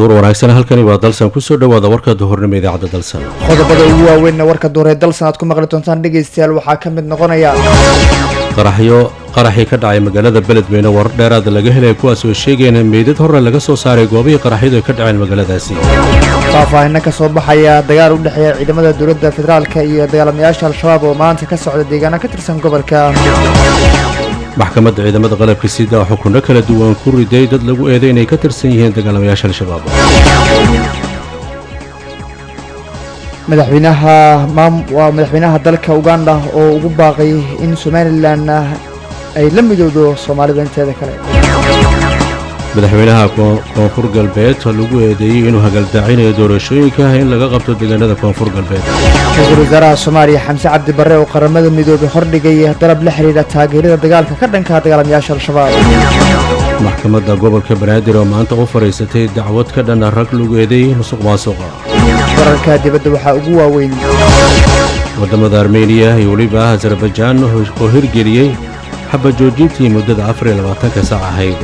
duur wanaagsan halkani waa dalsan kusoo dhawaada warka duhurnimo idaacadda dalsan qodobada ugu waaweynna warka duuree dalsan aad ku maqli doontaan dhegaystayaal waxaa ka mid noqonaya qaraxyo qaraxii ka dhacay magaalada beledweyne warar dheeraada laga helaya kuwaas oo sheegayeen in meydad horre laga soo saaray goobihii qaraxyadu ay ka dhaceen magaaladaasi faahfaahinno ka soo baxaya dagaal u dhexeeya ciidamada dowladda federaalka iyo dagaalamayaasha al-shabaab oo maanta ka socda deegaano ka tirsan gobolka maxkamadda ciidamada qalabka sida oo xukunno kala duwan ku riday dad lagu eeday inay ka tirsan yihiin dagaalamayaasha al-shabaab madaxweynaha maam waa madaxweynaha dalka uganda oo ugu baaqay in somalilan ay la midowdo soomaalida inteeda kale madaxweynaha koonfur galbeed lagu eedeeyey inuu hagaldaacinayo doorashooyinka in laga qabto deegaanada koonfur galbeed ra-iisul wasaaraha soomaaliya xamse cabdi barre oo qaramada midoobay hordhigay dalab la xidhiidha taageerada dagaalka ka dhanka dagaalamayaasha al-shabaab maxkamadda gobolka banaadir oo maanta u fadhiisatay dacwad ka dhana rag lagu eedeeyey musuq maasuqa wararka dibadda waxaa ugu waaweyn waddamada armeniya iyo weliba azarbajaan oo hirgeliyey xaba joojintii muddada afar iyo labaatanka saac ahayd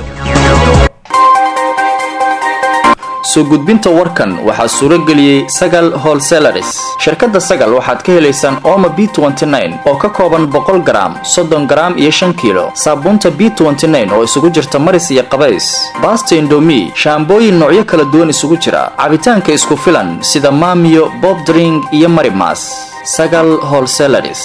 soo gudbinta warkan waxaa suuro geliyey sagal holselaris shirkadda sagal waxaad ka helaysaan ooma b oo ka kooban boqol garaam soddon garaam iyo shan kiilo saabuunta b oo isugu jirta maris iyo qabays baasta indomi shaambooyin noocyo kala duwan isugu jira cabitaanka isku filan sida maamiyo bobdring iyo marimas sagal holselaris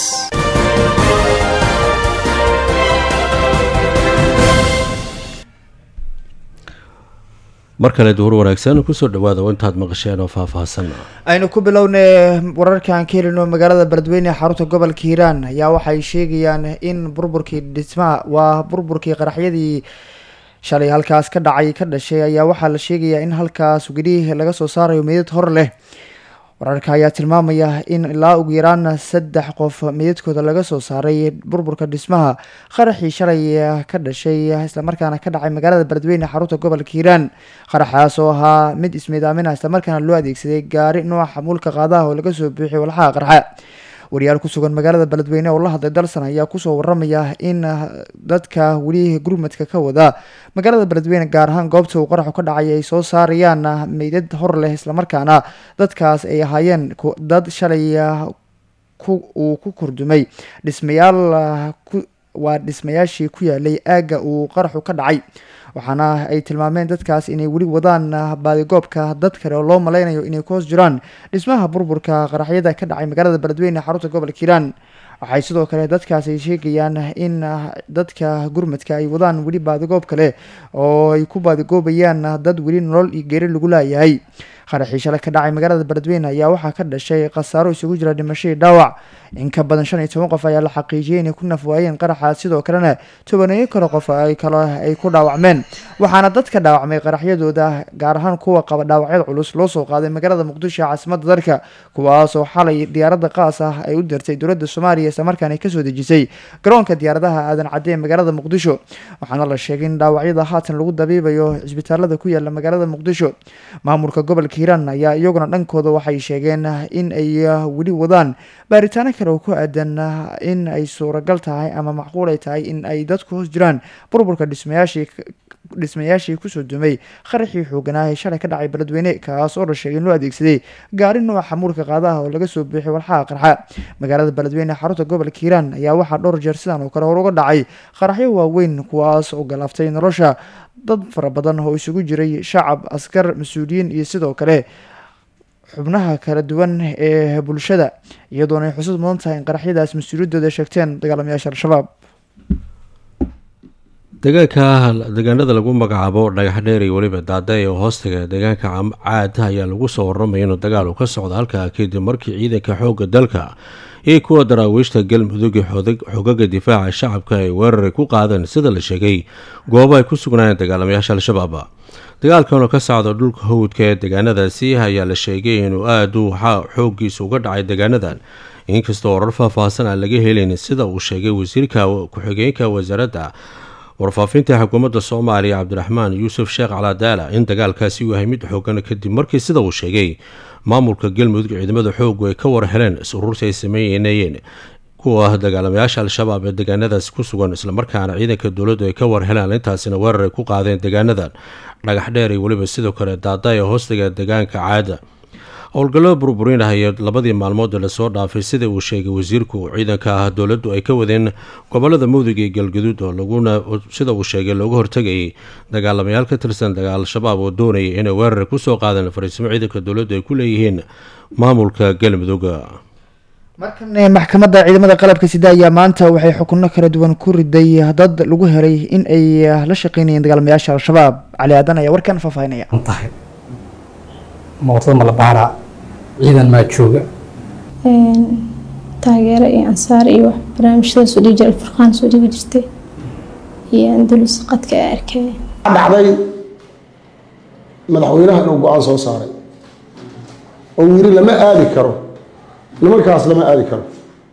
mar kale duhur wanaagsan kusoo dhawaada intaad maqasheen oo faahfaahsan aynu ku bilownay wararkaan ka helino magaalada beledweyne ee xarunta gobolka hiiraan ayaa waxay sheegayaan in burburkii dhismaha waa burburkii qaraxyadii shalay halkaas ka dhacay ka dhashay ayaa waxaa la sheegayaa in halkaas weli laga soo saarayo meydad hor leh wararka ayaa tilmaamaya in ilaa ugu yaraan saddex qof meydadkooda laga soo saaray burburka dhismaha qaraxii shalay ka dhashay islamarkaana ka dhacay magaalada beledweyne xarunta gobolka hiiraan qaraxaas oo ahaa mid ismiidaaminah islamarkaana loo adeegsaday gaari nooca xamuulka qaadaha oo laga soo buuxiy walxaha qarxa wariyaal ku sugan magaalada beledweyne oo la hadlay dalsan ayaa kusoo waramaya in dadka weli gurmadka ka wada magaalada beledweyne gaar ahaan goobta uu qaraxu ka dhacay ay soo saarayaan meydad hor leh islamarkaana dadkaas ay ahaayeen dad shalay uu ku kordumay dhismayaal waa dhismayaashii ku yaalay aagga uu qaraxu ka dhacay waxaana ay tilmaameen dadkaas inay weli wadaan baadigoobka dad kale oo loo maleynayo inay ku hoos jiraan dhismaha burburka qaraxyada ka dhacay magaalada beledweyne xarunta gobolka hiiraan waxay sidoo kale dadkaas ay sheegayaan in dadka gurmadka ay wadaan weli baadigoob kale oo ay ku baadigoobayaan dad weli nolol iyo geeri lagu laayahay qaraxii shalay ka dhacay magaalada beledweyne ayaa waxaa ka dhashay khasaaro isugu jira dhimashadii dhaawac in ka badan shan iyo toban qof ayaa la xaqiijiyay inay ku nafwaayeen qaraxaas sidoo kalena tobaneeyo kale qof ay kale ay ku dhaawacmeen waxaana dadka dhaawacmay qaraxyadooda gaar ahaan kuwa qaba dhaawacyada culus loo soo qaaday magaalada muqdisho ee caasimadda dalka kuwaasoo xalay diyaaradda qaas ah ay u dirtay dowladda soomaaliya islamarkaana kasoo dejisay garoonka diyaaradaha aadan cadde ee magaalada muqdisho waxaana la sheegay in dhaawacyada haatan lagu dabiibayo cisbitaalada ku yaala magaalada muqdisho maamulka gobolka hiiraan ayaa iyaguna dhankooda waxay sheegeen in ay weli wadaan baaritaano kale oo ku aadan in ay suuragal tahay ama macquul ay tahay in ay dadku hoos jiraan burburka dhismayaashii dhismayaashii kusoo dumay qaraxii xooganaa ee shalay ka dhacay beledweyne kaas oo la sheegay in loo adeegsaday gaari nooca xamuulka qaadaha oo laga soo buuxiyay walxaha qarxa magaalada beledweyne xarunta gobolka hiiraan ayaa waxaa dhowr jeer sidan oo kale hor uga dhacay qaraxyo waaweyn kuwaas oo galaaftay nolosha dad fara badan oo isugu jiray shacab askar mas-uuliyiin iyo sidoo kale xubnaha kala duwan ee bulshada iyadoona ay xusud mudan tahay in qaraxyadaas mas-uuliyadooda sheegteen dagaalamayaasha al-shabaab deegaanka deegaanada lagu magacaabo dhagax dheer iyo weliba daada ee hoostaga deegaanka caad ayaa lagu soo waramaya inuu dagaal uu ka socdo halkaa kadib markii ciidanka xoogga dalka iyo kuwa daraawiishta galmudug xogaga difaaca shacabka ay weeraray ku qaadeen sida la sheegay goobo ay ku sugnaayeen dagaalamayaasha al-shabaab dagaalkan oo ka socda dhulka hawdka ee deegaanadaasi ayaa la sheegay inuu aada u xooggiisa uga dhacay deegaanadan inkastoo warar faahfaahsan aan laga helayn sida uu sheegay wasiirka ku-xigeenka wasaaradda warfaafinta xukuumadda soomaaliya cabdiraxmaan yuusuf sheekh calaadaala in dagaalkaasi uu yahay mid xoogan kadib markii sida uu sheegay maamulka galmudug ciidamada xoogu ay ka war heleen is-urursi ay sameynayeen kuwa ah dagaalamayaasha al-shabaab ee deegaanadaasi ku sugan islamarkaana ciidanka dowladdu ay ka war helaan intaasina weerar ay ku qaadeen deegaanadan dhagax dheer iyo weliba sidoo kale daada ee hoostiga deegaanka caada howlgallada burburinahaya labadii maalmood ee lasoo dhaafay sida uu sheegay wasiirku ciidanka ah dowladdu ay ka wadeen gobolada mudug iyo galgaduud oo laguna sida uu sheegay looga hortegayay dagaalamayaal ka tirsan al-shabaab oo doonayay inay weerar kusoo qaadeen fariisimo ciidanka dowladdu ay ku leeyihiin maamulka galmudug markan maxkamadda ciidamada qalabka sida ayaa maanta waxay xukuno kala duwan ku riday dad lagu helay in ay la shaqeynayeen dagaalamayaasha al-shabaab cali aadan ayaa warkan faahfaahinaya tahay mootada malabaara ciidan maa jooga taageero iyo ansaar iyo wax barnaamijyada soo dhigi jiray alfurqaan soo dhigi jirtay iyo andalus qadka ee arkay dhacday madaxweynaha inuu go-aan soo saaray oo yiri lama aadi karo nimankaas lama aadi karo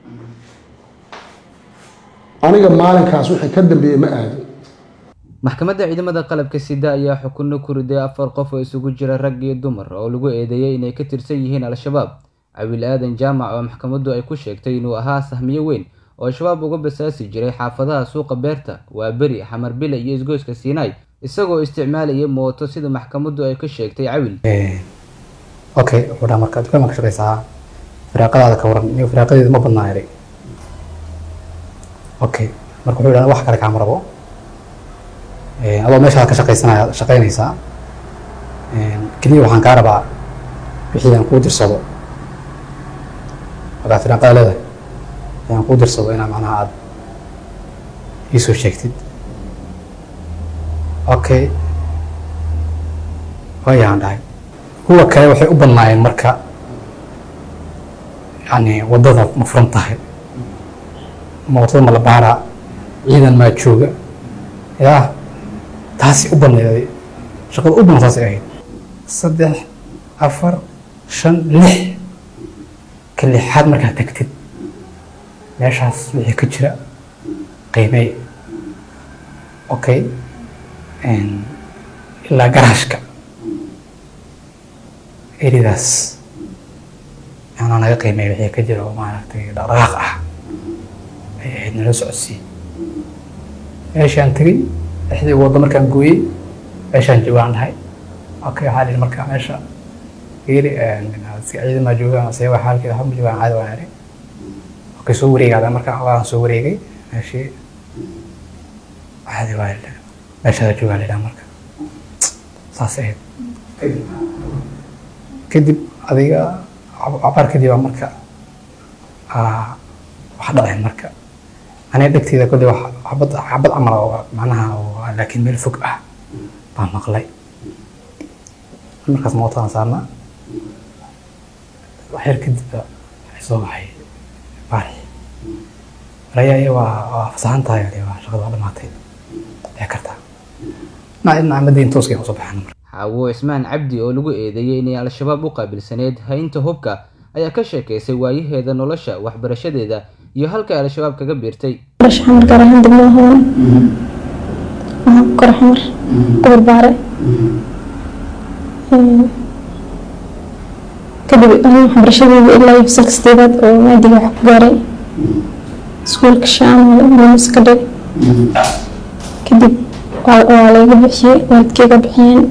aniga maalinkaas wixii ka dambeeyey ma aadin maxkamadda ciidamada qalabka sida ayaa xukunno ku riday afar qof oo isugu jira rag iyo dumar oo lagu eedeeyey inay ka tirsan yihiin al-shabaab cawiil aadan jaamac oo maxkamaddu ay ku sheegtay inuu ahaa sahmiyo weyn oo al-shabaab uga basaasi jiray xaafadaha suuqa beerta waa beri xamarbile iyo isgoyska siinaay isagoo isticmaalayay mooto sida maxkamaddu ay ka sheegtay cawil okay wuxuu dhaha marka dukaan ka shaqaysaa firaaqadaada ka waran iyo firaaqadeeda ma badnaa eray okay marka wuxuu dhaha wax kale kaama rabo adoo meeshaad ka shaqaysanaya shaqaynaysaa keliya waxaan kaa rabaa wixii aan kuu dirsado markaa firaaqada leedahay aan kuu dirsado inaa macnaha aada iisoo sheegtid okay waayaan dhahay kuwa kale waxay u badnaayeen marka yani waddada ma furan tahay mootada malabaara ciidan maa jooga yaa taasi u badnayday shaqada u badan taasay ahayd saddex afar shan lix ka lixaad markaad tagtid meeshaas wixii ka jira qiimey okay ilaa garaashka eridaas anaa naga qiimey wixii ka jira oo maaragtay dhaqdhaqaaq ah ay ahayd nala socodsiin meeshaan tegey lixdii waddo markaan gooyey meeshaan joogaan dhahay okay waxaa lihi marka meesha geeri ciidamaa joogaan se waa xaalkeeda waxba ma joogaan caadi waan eri okay soo wareegaada marka waan soo wareegay meeshii caadi waa meeshaada joogaan lidhaa marka saas ahayd kadib adiga cabaar kadib aa marka wax dhaceen marka aniga dhegteeda kolley wax xabad xabad camal oo macnaha oo laakiin meel fog ah baan maqlay markaas mootaan saarnaa waxyar kadib waxay soo baxay baari raya iyo waa waa fasaxan tahay ale waa shaqada waa dhamaatay dhici kartaa dhinaca dhinaca madiin tooskay usoo baxaan marka xaawo cismaan cabdi oo lagu eedeeyey inay al-shabaab u qaabilsaneyd haynta hubka ayaa ka sheekaysay waayaheeda nolosha waxbarashadeeda iyo halka al-shabaab kaga biirtay barasho xamar gaar ahaan degmada hodan waxaan ku kora xamar gobol baare kadib aniga waxbarashadeeda ilaa iyo fasalka sideedaad oo maadiga wax ku gaaray iskuulka shaamale mumis ka dhig kadib waa layga bixiyey waalidkeyga bixiyeen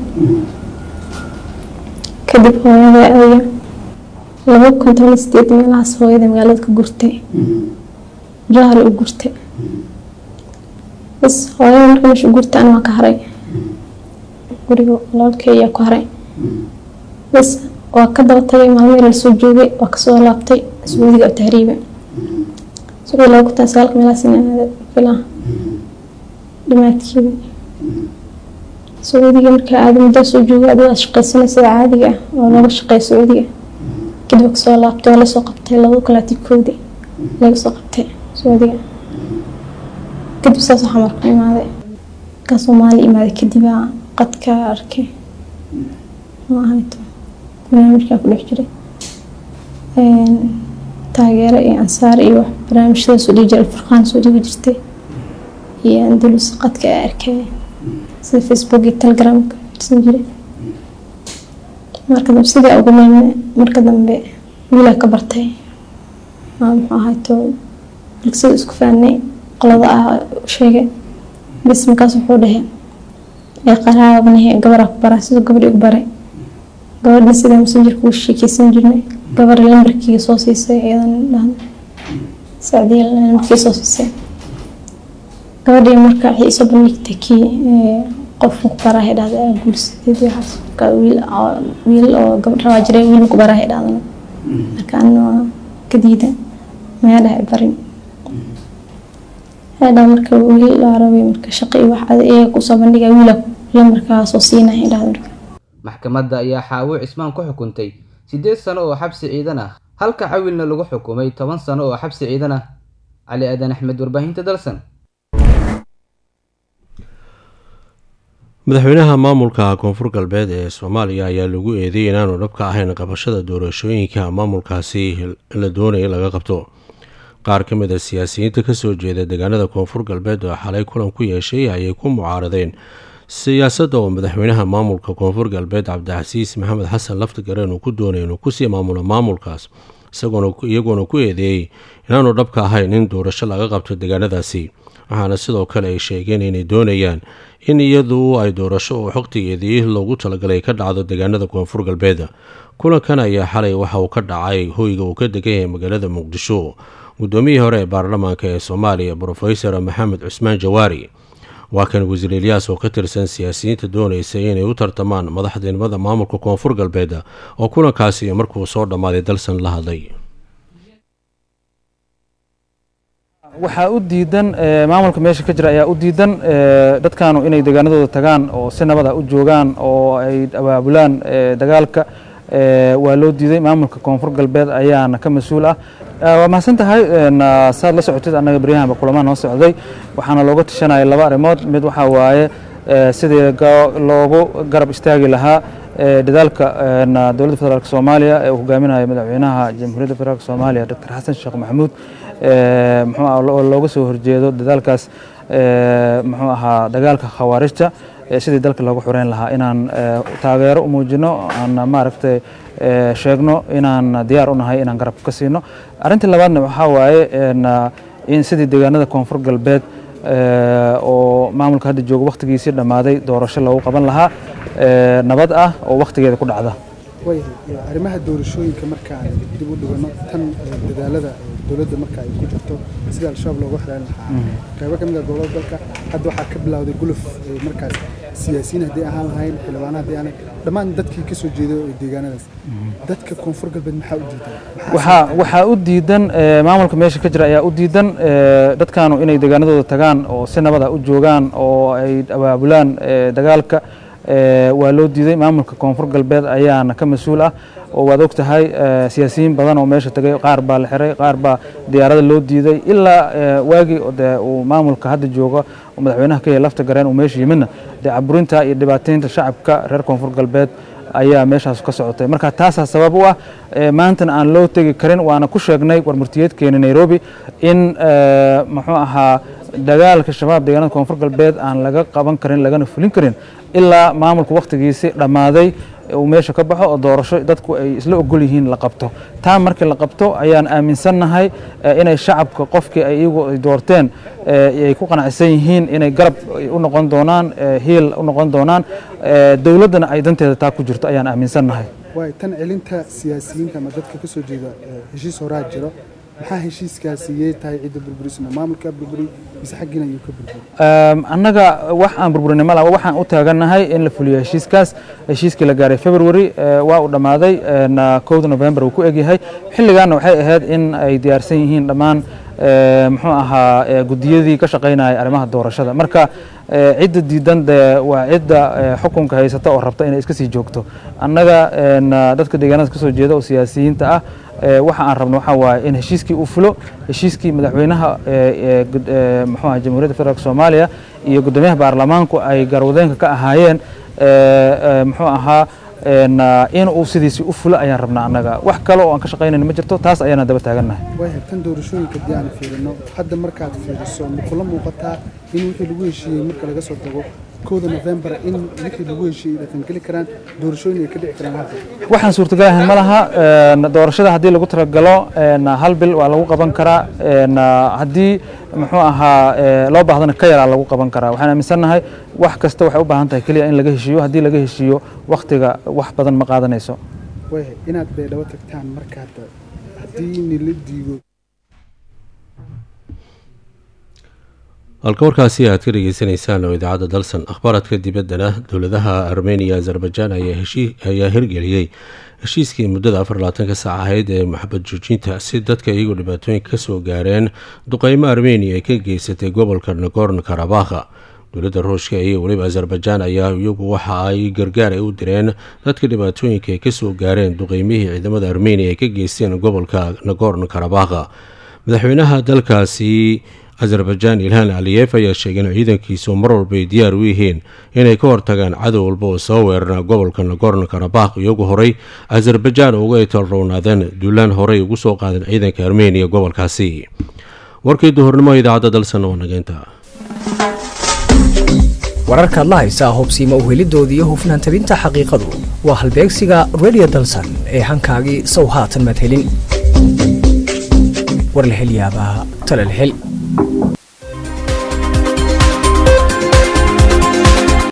kadib hooyada adiga laba kun toban iyo sideed meelahaas hooyada magaalada ka gurtay jahal u gurtay bas hooyada marka meesha u gurtay ana waa ka haray guriga walaalkey ayaa ku haray bas waa ka daba tagay maalmo yar lasoo joogay waa kasoo laabtay sacuudiga oo tahriiba sacuudi laba kun toban sagaalka meelahaas filaa dhamaadkeeda sacuudiga markaa aada muddo soo joogay adigo aad shaqaysanay sida caadiga ah oo looga shaqeeya sacuudiga kadib waa kasoo laabtay waa lasoo qabtay laba kalaati koodi laga soo qabtay sacuudiga kadib saas waxaa marka imaaday ka soomaali imaaday kadib aa qadka arkay maahayto barnaamijkaa ku dhex jiray taageero iyo ansaar iyo wax barnaamijyada soo dhigi jiray alfurqaan soo dhigi jirtay iyo andalus qadka ee arkay sida facebook iyo telegramka firsan jiray marka dambe sidii ugu meelne marka dambe wiilaa ka bartay muxuu ahayto bulsada isku faanay qolada ah sheegay bis markaas wuxuu dhahay ee qaraabanahe gabaraa ku baraa siduu gabadhi ugu baray gabadhna sida messengerka ugu sheekeysan jirnay gabar lambarkiiga soo siisay iyadan dhahan sacdiya lambarkii soo siisay gabadhii marka waxay isoo bandhigtay kii qofka ku baraahay dhahda guursadeed waxaas marka wiil wiil oo gabadh rabaa jiray wiil ku baraahay dhahdana marka anna waa ka diida mayaa dhahay barin hadha marka wiil laa rabay marka shaqo iyo wax iyaga kusoo bandhiga wiila lambarkaa soo siinaya dhahda marka maxkamadda ayaa xaawo cismaan ku xukuntay siddeed sano oo xabsi ciidan ah halka cawilna lagu xukumay toban sano oo xabsi ciidan ah cali aadan axmed warbaahinta dalsan madaxweynaha maamulka koonfur galbeed ee soomaaliya ayaa lagu eedeeyay inaanu dhabka ahayn qabashada doorashooyinka maamulkaasi la doonaya laga qabto qaar ka mid a siyaasiyiinta kasoo jeeda deegaanada koonfur galbeed oo xalay kulan ku yeeshay ayay ku mucaaradeen siyaasadda oo madaxweynaha maamulka koonfur galbeed cabdicasiis maxamed xasan laftigareen uu ku doonay inuu kusii maamulo maamulkaas iyagoona ku eedeeyey inaanu dhabka ahayn in doorasho laga qabto deegaanadaasi waxaana sidoo kale ay sheegeen inay doonayaan in iyadu ay doorasho oo xogtigeedii loogu talagalay ka dhacdo deegaanada koonfur galbeed kulankan ayaa xalay waxa uu ka dhacay hoyga uu ka degan yahay magaalada muqdisho guddoomiyihii hore ee baarlamaanka ee soomaaliya brofesor maxamed cusmaan jawaari waa kan wasiir elyaas oo ka tirsan siyaasiyiinta doonaysa inay u tartamaan madaxtinimada maamulka koonfur galbeed oo kulankaasi markuu soo dhammaaday dalsan la hadlay waxaa u diidan maamulka meesha ka jira ayaa u diidan dadkaanu inay deegaanadooda tagaan oo si nabada u joogaan oo ay abaabulaan dagaalka waa loo diiday maamulka koonfur galbeed ayaana ka mas-uul ah waa mahadsan tahay saad la socotid annaga baryahanba kulamaa noo socday waxaana looga tashanaya laba arrimood mid waxaa waaye sidii loogu garab istaagi lahaa dadaalka dowladda federaalk soomaaliya ee uu hogaaminayo madaxweynaha jamhuuriyadda federaalk soomaaliya doctor xasan sheekh maxamuud muxuu looga soo horjeedo dadaalkaas muxuu ahaa dagaalka khawaarijta sidii dalka loogu xureyn lahaa inaan taageero u muujino aan maaragtay sheegno inaan diyaar u nahay inaan garab ka siino arrintii labaadna waxaa waaye in sidii deegaanada koonfur galbeed oo maamulka hadda jooga wakhtigiisii dhammaaday doorasho loogu qaban lahaa nabad ah oo wakhtigeeda ku dhacda arrimaha doorashooyinka markaan dib u dhigano tan dadaalada dowladda marka ay ku jirto sida al-shabaab looga xiran lahaa qaybo ka mid a gobolada dalka hadda waxaa ka bilowday guluf markaas siyaasiyiin haddii ahaan lahayn xildhibaana haddii aanay dhammaan dadkii ka soo jeeday oo deegaanadaas dadka koonfur galbeed maxaa u diidan waxaa waxaa u diidan maamulka meesha ka jira ayaa u diidan dadkaanu inay deegaanadooda tagaan oo si nabada u joogaan oo ay abaabulaan dagaalka waa loo diiday maamulka koonfur galbeed ayaana ka mas-uul ah oo waad og tahay siyaasiyiin badan oo meesha tagay qaar baa la xiray qaar baa diyaarada loo diiday ilaa waagii dee uu maamulka hadda jooga oo madaxweynaha ka yahay lafta gareen uu meesha yimidna dee caburinta iyo dhibaataynta shacabka reer koonfur galbeed ayaa meeshaas ka socotay marka taasaa sabab u ah maantana aan loo tegi karin waana ku sheegnay warmurtiyeedkeena nairobi in muxuu ahaa dagaalka shabaab deegaanada koonfur galbeed aan laga qaban karin lagana fulin karin ilaa maamulka wakhtigiisi dhammaaday uu meesha ka baxo oo doorasho dadku ay isla ogol yihiin la qabto taa markii la qabto ayaan aaminsannahay inay shacabka qofkii ay iyagu ay doorteen ay ku qanacsan yihiin inay garab u noqon doonaan hiil u noqon doonaan dowladdana ay danteeda taa ku jirto ayaan aaminsannahay waay tan celinta siyaasiyiinta ama dadka ka soo jeeda heshiis horaa jiro maxaa heshiiskaasi yee tahay cidda burburisna maamulkaa burburi mise xaggiina ayuu ka burburi annaga wax aan burburinay ma laha waxaan u taagannahay in la fuliyo heshiiskaas heshiiskii la gaaray february waa uu dhammaaday kowda november uu ku egyahay xilligaana waxay ahayd in ay diyaarsan yihiin dhammaan muxuu ahaa gudiyadii ka shaqaynaya arrimaha doorashada marka cidda diidan dee waa cidda xukunka haysata oo rabta inay iska sii joogto annaga dadka deegaanada kasoo jeeda oo siyaasiyiinta ah waxa aan rabno waxaa waaye in heshiiskii uu fulo heshiiskii madaxweynaha muxuu ahaa jamhuuriyadda federaalk soomaaliya iyo guddoomiyaha baarlamaanku ay garwadeenka ka ahaayeen muxuu ahaa in uu sidiisii u fulo ayaan rabnaa annaga wax kale oo aan ka shaqaynayna ma jirto taas ayaana daba taagannahay waaya tan doorashooyinka haddii aan fiirino hadda markaad fiiriso ma kula muuqataa in wixii lagu heshiiyey marka laga soo tago kowda november in wixii lagu heshiiyey ay dhaqangeli karaan doorashooyin ay ka dhici karaan hadda waxaan suurtagal ahayn ma laha een, doorashada haddii lagu talagalo een, hal bil waa lagu qaban karaa een, haddii muxuu ahaa ee, loo baahdana ka yaraa lagu qaban karaa waxaan aaminsannahay wax kasta waxay u baahan tahay keliya in laga heshiiyo haddii laga heshiiyo wakhtiga wax badan ma qaadanayso waayahay inaad baydhabo tagtaan marka hadda haddii nila diido halka warkaasi aad ka dhegeysaneysaan oo idaacadda dalsan akhbaaradka dibaddana dowladaha armeniya azerbaijan ayaa heshii- ayaa hirgeliyey heshiiskii muddada afar labaatanka saac ahayd ee maxabad joojinta si dadka iyagoo dhibaatooyinka kasoo gaareen duqeymo armeniya ay ka geysatay gobolka nagorno karabakha dowladda ruushka iyo weliba azerbaijan ayaa iyagu waxa ay gargaar ay u direen dadka dhibaatooyinka ay kasoo gaareen duqeymihii ciidamada armeniya ay ka geysteen gobolka nagorno karabakha madaxweynaha dalkaasi azerbaijan ilhaan aliyef ayaa sheegay in ciidankiisu mar walba ay diyaar u yihiin inay ka hortagaan cadow walba oo soo weerara gobolka nagorno karabakh iyagu horey azerbaijan uga talrownaadeen duulaan horey ugu soo qaadeen ciidanka armeniya gobolkaasi warkii duhurnimo idaacadda dalsan oo nageynta wararkaad la haysaa hubsiima u helidoodii iyo hufnaan tabinta xaqiiqadu waa halbeegsiga radio dalsan ee hankaagii sow haatan madhelin war la hel yaabaa tala la hel